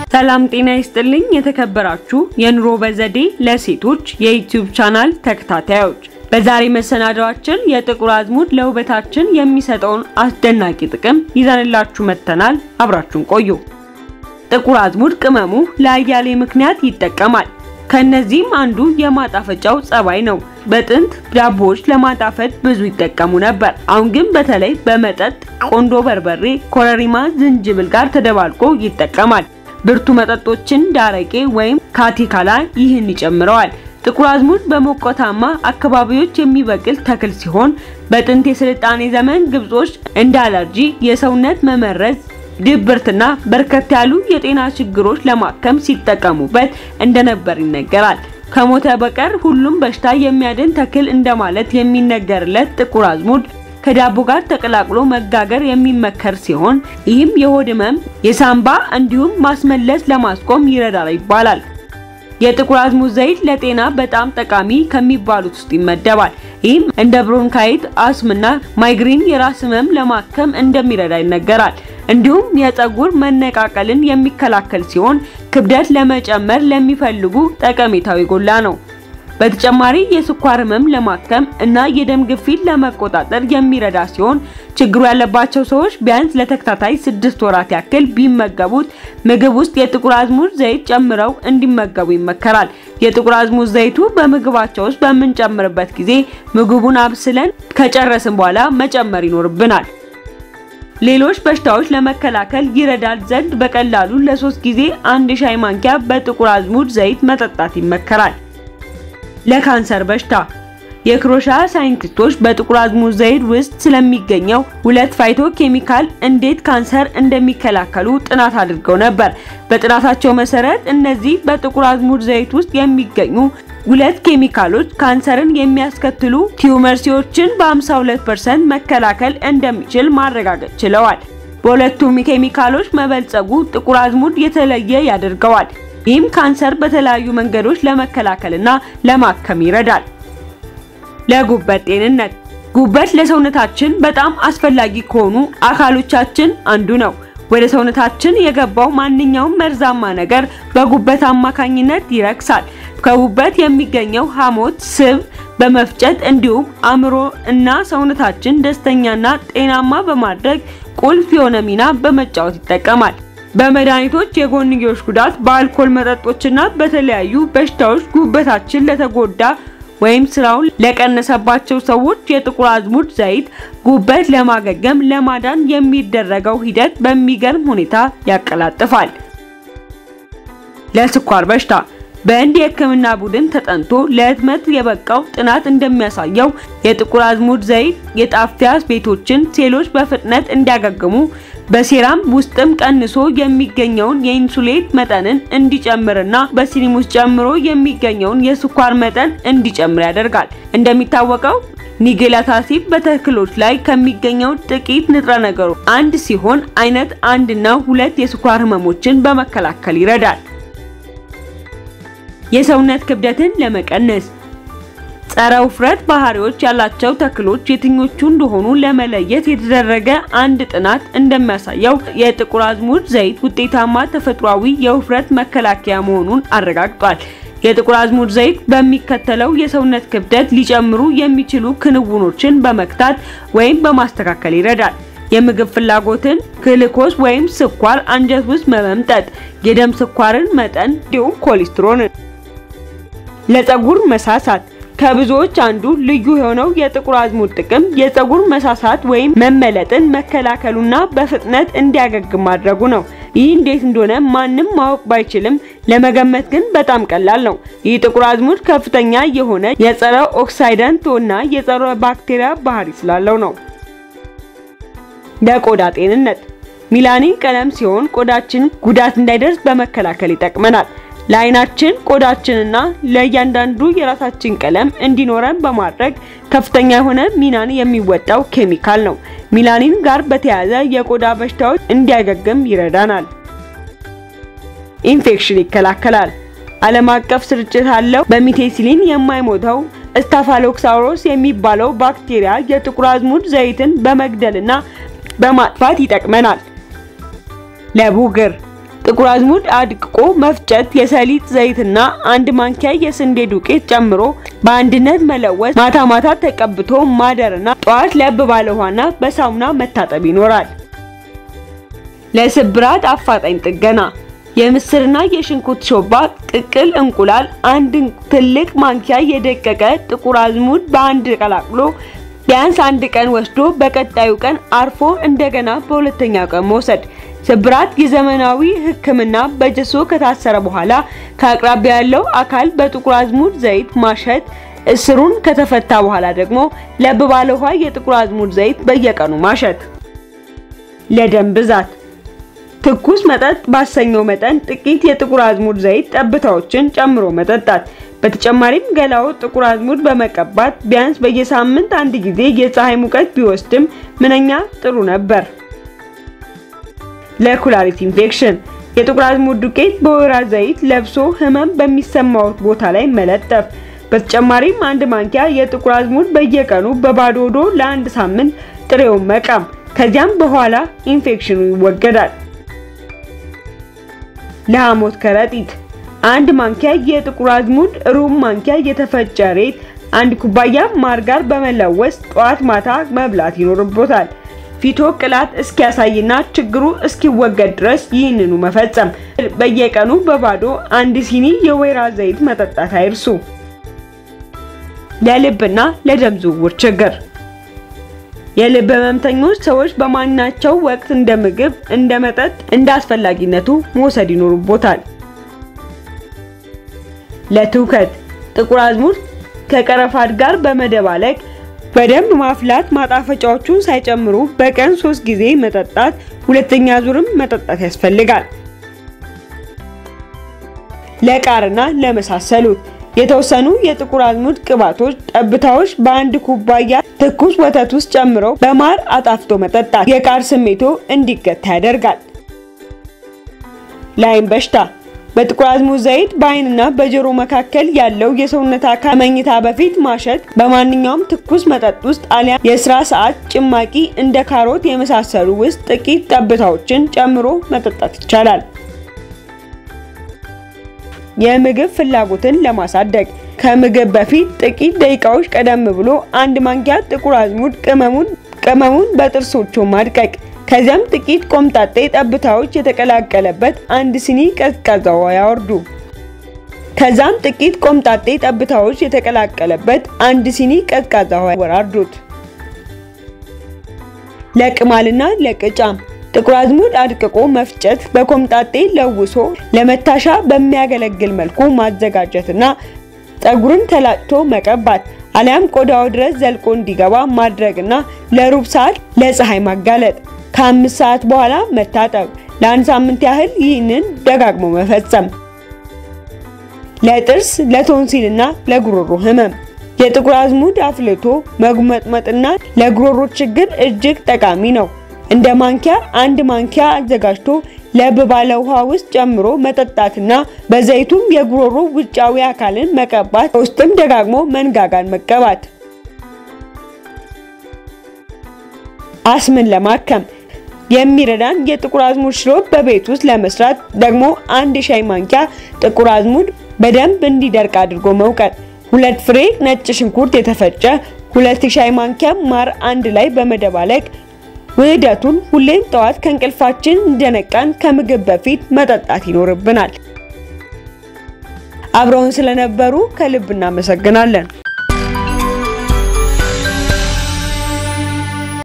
ሰላም ጤና ይስጥልኝ። የተከበራችሁ የኑሮ በዘዴ ለሴቶች የዩቲዩብ ቻናል ተከታታዮች በዛሬ መሰናዷችን የጥቁር አዝሙድ ለውበታችን የሚሰጠውን አስደናቂ ጥቅም ይዘንላችሁ መጥተናል። አብራችሁን ቆዩ። ጥቁር አዝሙድ ቅመሙ ለአያሌ ምክንያት ይጠቀማል። ከነዚህም አንዱ የማጣፈጫው ጸባይ ነው። በጥንት ዳቦዎች ለማጣፈጥ ብዙ ይጠቀሙ ነበር። አሁን ግን በተለይ በመጠጥ ቆንዶ በርበሬ፣ ኮረሪማ፣ ዝንጅብል ጋር ተደባልቆ ይጠቀማል። ብርቱ መጠጦችን ዳረቄ ወይም ካቲካላ ይህን ይጨምረዋል። ጥቁር አዝሙድ በሞቃታማ አካባቢዎች የሚበቅል ተክል ሲሆን በጥንት የስልጣኔ ዘመን ግብጾች እንደ አለርጂ፣ የሰውነት መመረዝ፣ ድብርትና በርከት ያሉ የጤና ችግሮች ለማከም ሲጠቀሙበት እንደነበር ይነገራል። ከሞተ በቀር ሁሉም በሽታ የሚያድን ተክል እንደማለት የሚነገርለት ጥቁር አዝሙድ ከዳቦ ጋር ተቀላቅሎ መጋገር የሚመከር ሲሆን ይህም የሆድ ህመም፣ የሳምባ እንዲሁም ማስመለስ ለማስቆም ይረዳል ይባላል። የጥቁር አዝሙድ ዘይት ለጤና በጣም ጠቃሚ ከሚባሉት ውስጥ ይመደባል። ይህም እንደ ብሮንካይት፣ አስምና ማይግሪን የራስ ህመም ለማከም እንደሚረዳ ይነገራል። እንዲሁም የፀጉር መነቃቀልን የሚከላከል ሲሆን ክብደት ለመጨመር ለሚፈልጉ ጠቀሜታው የጎላ ነው። በተጨማሪ የስኳር ህመም ለማከም እና የደም ግፊት ለመቆጣጠር የሚረዳ ሲሆን ችግሩ ያለባቸው ሰዎች ቢያንስ ለተከታታይ ስድስት ወራት ያክል ቢመገቡት ምግብ ውስጥ የጥቁር አዝሙድ ዘይት ጨምረው እንዲመገቡ ይመከራል። የጥቁር አዝሙድ ዘይቱ በምግባቸው ውስጥ በምንጨምርበት ጊዜ ምግቡን አብስለን ከጨረስን በኋላ መጨመር ይኖርብናል። ሌሎች በሽታዎች ለመከላከል ይረዳል ዘንድ በቀላሉ ለሶስት ጊዜ አንድ ሻይ ማንኪያ በጥቁር አዝሙድ ዘይት መጠጣት ይመከራል። ለካንሰር በሽታ የክሮሻ ሳይንቲስቶች በጥቁር አዝሙድ ዘይት ውስጥ ስለሚገኘው ሁለት ፋይቶ ኬሚካል እንዴት ካንሰር እንደሚከላከሉ ጥናት አድርገው ነበር። በጥናታቸው መሰረት እነዚህ በጥቁር አዝሙድ ዘይት ውስጥ የሚገኙ ሁለት ኬሚካሎች ካንሰርን የሚያስከትሉ ቲዩመርሲዎችን በ52% መከላከል እንደሚችል ማረጋገጥ ችለዋል። በሁለቱም ኬሚካሎች መበልጸጉ ጥቁር አዝሙድ የተለየ ያደርገዋል። ይህም ካንሰር በተለያዩ መንገዶች ለመከላከልና ለማከም ይረዳል። ለጉበት ጤንነት ጉበት ለሰውነታችን በጣም አስፈላጊ ከሆኑ አካሎቻችን አንዱ ነው። ወደ ሰውነታችን የገባው ማንኛውም መርዛማ ነገር በጉበት አማካኝነት ይረክሳል። ከጉበት የሚገኘው ሐሞት ስብ በመፍጨት እንዲሁም አእምሮ እና ሰውነታችን ደስተኛና ጤናማ በማድረግ ቁልፍ የሆነ ሚና በመጫወት ይጠቀማል። በመድኃኒቶች የጎንዮሽ ጉዳት፣ በአልኮል መጠጦችና በተለያዩ በሽታዎች ጉበታችን ለተጎዳ ወይም ስራውን ለቀነሰባቸው ሰዎች የጥቁር አዝሙድ ዘይት ጉበት ለማገገም ለማዳን የሚደረገው ሂደት በሚገርም ሁኔታ ያቀላጥፋል። ለስኳር በሽታ በህንድ የሕክምና ቡድን ተጠንቶ ለህትመት የበቃው ጥናት እንደሚያሳየው የጥቁር አዝሙድ ዘይት የጣፊያ ቤቶችን ሴሎች በፍጥነት እንዲያገግሙ በሴራም ውስጥም ቀንሶ የሚገኘውን የኢንሱሌት መጠንን እንዲጨምርና በሲኒም ውስጥ ጨምሮ የሚገኘውን የስኳር መጠን እንዲጨምር ያደርጋል። እንደሚታወቀው ኒጌላት አሲድ በተክሎች ላይ ከሚገኘው ጥቂት ንጥረ ነገሮች አንድ ሲሆን አይነት አንድ እና ሁለት የስኳር ህመሞችን በመከላከል ይረዳል። የሰውነት ክብደትን ለመቀነስ ጸረ ውፍረት ባህሪዎች ያላቸው ተክሎች የትኞቹ እንደሆኑ ለመለየት የተደረገ አንድ ጥናት እንደሚያሳየው የጥቁር አዝሙድ ዘይት ውጤታማ ተፈጥሯዊ የውፍረት መከላከያ መሆኑን አረጋግጧል። የጥቁር አዝሙድ ዘይት በሚከተለው የሰውነት ክብደት ሊጨምሩ የሚችሉ ክንውኖችን በመክታት ወይም በማስተካከል ይረዳል። የምግብ ፍላጎትን፣ ግሉኮስ ወይም ስኳር አንጀት ውስጥ በመምጠጥ የደም ስኳርን መጠን እንዲሁም ኮሌስትሮልን ለፀጉር መሳሳት ከብዙዎች አንዱ ልዩ የሆነው የጥቁር አዝሙድ ጥቅም የፀጉር መሳሳት ወይም መመለጥን መከላከሉና በፍጥነት እንዲያገግም ማድረጉ ነው። ይህ እንዴት እንደሆነ ማንም ማወቅ ባይችልም ለመገመት ግን በጣም ቀላል ነው። ይህ ጥቁር አዝሙድ ከፍተኛ የሆነ የጸረ ኦክሳይዳንት እና የጸረ ባክቴሪያ ባህሪ ስላለው ነው። ለቆዳ ጤንነት ሚላኒን ቀለም ሲሆን ቆዳችን ጉዳት እንዳይደርስ በመከላከል ይጠቅመናል። ለአይናችን ቆዳችንና ለእያንዳንዱ የራሳችን ቀለም እንዲኖረን በማድረግ ከፍተኛ የሆነ ሚናን የሚወጣው ኬሚካል ነው። ሚላኒን ጋር በተያያዘ የቆዳ በሽታዎች እንዲያገግም ይረዳናል። ኢንፌክሽን ይከላከላል። ዓለም አቀፍ ስርጭት አለው። በሚቴሲሊን የማይሞተው ስታፋሎክሳውሮስ የሚባለው ባክቴሪያ የጥቁር አዝሙድ ዘይትን በመግደልና በማጥፋት ይጠቅመናል። ለቡግር ጥቁር አዝሙድ አድቅቆ መፍጨት፣ የሰሊጥ ዘይትና አንድ ማንኪያ የስንዴ ዱቄት ጨምሮ በአንድነት መለወስ፣ ማታ ማታ ተቀብቶ ማደርና ጠዋት ለብ ባለ ውሃና በሳሙና መታጠብ ይኖራል። ለስብራት አፋጣኝ ጥገና የምስርና የሽንኩርት ሾርባ፣ ቅቅል እንቁላል፣ አንድ ትልቅ ማንኪያ የደቀቀ ጥቁር አዝሙድ በአንድ ቀላቅሎ ቢያንስ አንድ ቀን ወስዶ በቀጣዩ ቀን አርፎ እንደገና በሁለተኛው ቀን መውሰድ። ስብራት የዘመናዊ ሕክምና በጀሶ ከታሰረ በኋላ ከአቅራቢያ ያለው አካል በጥቁር አዝሙድ ዘይት ማሸት። እስሩን ከተፈታ በኋላ ደግሞ ለብ ባለ ውሃ የጥቁር አዝሙድ ዘይት በየቀኑ ማሸት። ለደም ብዛት ትኩስ መጠጥ ባሰኘው መጠን ጥቂት የጥቁር አዝሙድ ዘይት ጠብታዎችን ጨምሮ መጠጣት። በተጨማሪም ገላው ጥቁር አዝሙድ በመቀባት ቢያንስ በየሳምንት አንድ ጊዜ የፀሐይ ሙቀት ቢወስድም ምንኛ ጥሩ ነበር። ለኩላሊት ኢንፌክሽን የጥቁር አዝሙድ ዱቄት በወይራ ዘይት ለብሶ ህመም በሚሰማው ቦታ ላይ መለጠፍ። በተጨማሪም አንድ ማንኪያ የጥቁር አዝሙድ በየቀኑ በባዶ ሆዶ ለአንድ ሳምንት ጥሬውን መቃም። ከዚያም በኋላ ኢንፌክሽኑ ይወገዳል። ለሐሞት ከረጢት አንድ ማንኪያ የጥቁር አዝሙድ፣ ሩብ ማንኪያ የተፈጨ ሬት፣ አንድ ኩባያ ማር ጋር በመለወስ ጠዋት ማታ መብላት ይኖርቦታል። ፊቶ ቅላት እስኪያሳይና ችግሩ እስኪወገድ ድረስ ይህንኑ መፈጸም። በየቀኑ በባዶ አንድ ሲኒ የወይራ ዘይት መጠጣት አይርሱ። ለልብና ለደም ዝውውር ችግር የልብ ህመምተኞች ሰዎች በማናቸው ወቅት እንደ ምግብ፣ እንደ መጠጥ፣ እንደ አስፈላጊነቱ መውሰድ ይኖርቦታል። ለትውከት ጥቁር አዝሙድ ከቀረፋት ጋር በመደባለቅ በደንብ ማፍላት፣ ማጣፈጫዎቹን ሳይጨምሩ በቀን ሶስት ጊዜ መጠጣት። ሁለተኛ ዙርም መጠጣት ያስፈልጋል። ለቃርና ለመሳሰሉት የተወሰኑ የጥቁር አዝሙድ ቅባቶች ጠብታዎች በአንድ ኩባያ ትኩስ ወተት ውስጥ ጨምረው በማር አጣፍቶ መጠጣት የቃር ስሜቶ እንዲገታ ያደርጋል። ለዓይን በሽታ በጥቁር አዝሙድ ዘይት በዓይንና በጆሮ መካከል ያለው የሰውነት አካል መኝታ በፊት ማሸት። በማንኛውም ትኩስ መጠጥ ውስጥ አሊያ የስራ ሰዓት ጭማቂ እንደ ካሮት የመሳሰሉ ውስጥ ጥቂት ጠብታዎችን ጨምሮ መጠጣት ይቻላል። የምግብ ፍላጎትን ለማሳደግ ከምግብ በፊት ጥቂት ደቂቃዎች ቀደም ብሎ አንድ ማንኪያ ጥቁር አዝሙድ ቅመሙን ቅመሙን በጥርሶቹ ማድቀቅ። ከዚያም ጥቂት ቆምጣጤ ጠብታዎች የተቀላቀለበት አንድ ሲኒ ቀዝቃዛ ውሃ ያወርዱ። ከዛም ጥቂት ቆምጣጤ ጠብታዎች የተቀላቀለበት አንድ ሲኒ ቀዝቃዛ ውሃ ያወራርዱት። ለቅማልና ለቅጫም ጥቁር አዝሙድ አድቅቆ መፍጨት፣ በኮምጣጤ ለውሶ ለመታሻ በሚያገለግል መልኩ ማዘጋጀትና ፀጉርን ተላጭቶ መቀባት አሊያም ቆዳው ድረስ ዘልቆ እንዲገባ ማድረግና ለሩብ ሰዓት ለፀሐይ ማጋለጥ። ከአምስት ሰዓት በኋላ መታጠብ። ለአንድ ሳምንት ያህል ይህንን ደጋግሞ መፈጸም። ለጥርስ ለቶንሲልና ለጉሮሮ ህመም የጥቁር አዝሙድ አፍልቶ መጉመጥመጥና ለጉሮሮ ችግር እጅግ ጠቃሚ ነው። እንደ ማንኪያ አንድ ማንኪያ አዘጋጅቶ ለብ ባለ ውሃ ውስጥ ጨምሮ መጠጣትና በዘይቱም የጉሮሮ ውጫዊ አካልን መቀባት፣ ውስጥም ደጋግሞ መንጋጋን መቀባት። አስምን ለማከም የሚረዳን የጥቁር አዝሙድ ሽሮፕ በቤት ውስጥ ለመስራት ደግሞ አንድ ሻይ ማንኪያ ጥቁር አዝሙድ በደንብ እንዲደርቅ አድርጎ መውቀጥ፣ ሁለት ፍሬ ነጭ ሽንኩርት የተፈጨ፣ ሁለት ሻይ ማንኪያ ማር አንድ ላይ በመደባለቅ ውህደቱን ሁሌም ጠዋት ከእንቅልፋችን እንደነቃን ከምግብ በፊት መጠጣት ይኖርብናል። አብረውን ስለነበሩ ከልብ እናመሰግናለን።